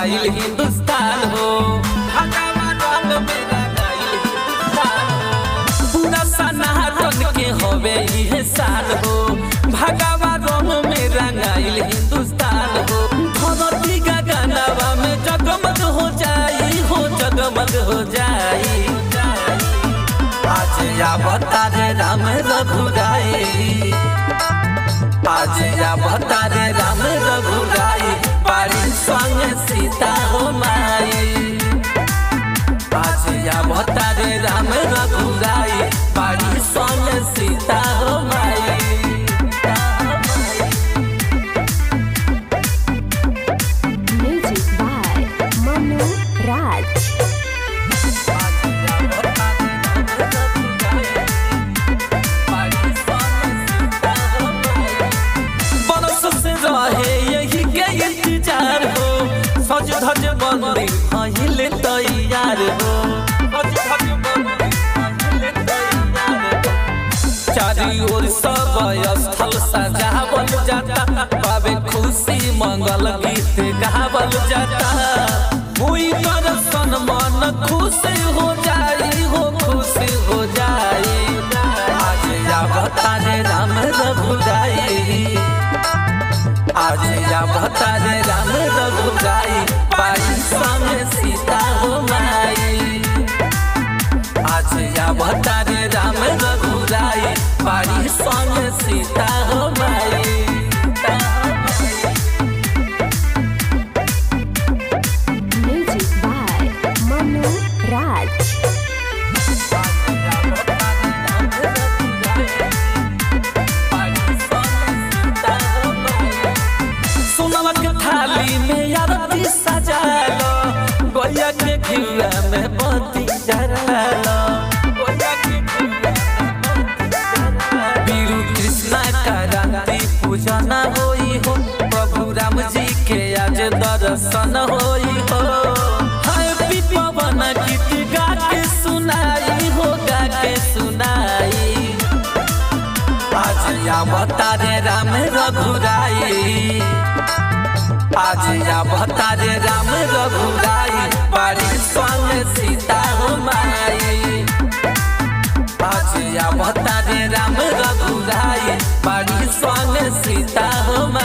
रंगाइल हिंदुस्तान हो भगवा रंग में रंगाइल हिंदुस्तान हो पूरा सनातन के होवे इहे साल हो भगवा रंग में रंगाइल हिंदुस्तान हो धरती गगनवा में जगमग हो जाई हो जगमग हो जाई आज अवतार राम रघुराई आज अवतार राम रघुराई पारी संग सीता हो माई आज अवतार राम रघुराई पारी संग सीता हो माई Music by Manu Raj. बरस से रहे यही के इंतजार हो सज धज बंदी अहिले तैयार हो सज धज बंदी अहिले तैयार हो। चारी ओर सब स्थल सजावल जाता पावे खुशी मंगल गीत गावल जाता हुई दर्शन मन खुश हो जाई हो खुश हो जाई आज अवतार राम रघुराई आज अवतार राम रघुराई पाई संग सीता हो माई आज अवतार राम रघुराई पाई संग सीता हो माई Music by Manu Raj. सोनवा के थाली में आरती सजालो गोया के घिउरा में बत्ती जलालो गोया के घिउरा में बत्ती जलालो। वीरू कृष्णा क्रांति पूजन होई हो प्रभु राम जी के आज दर्शन होई हो हैप्पी पवन गीत गा के सुनाई हो गा के सुनाई आज अवतार राम रघुराई आज अवतार राम रघुराई पारी संग सीता हो माई आज अवतार राम रघुराई पारी संग सीता हो माई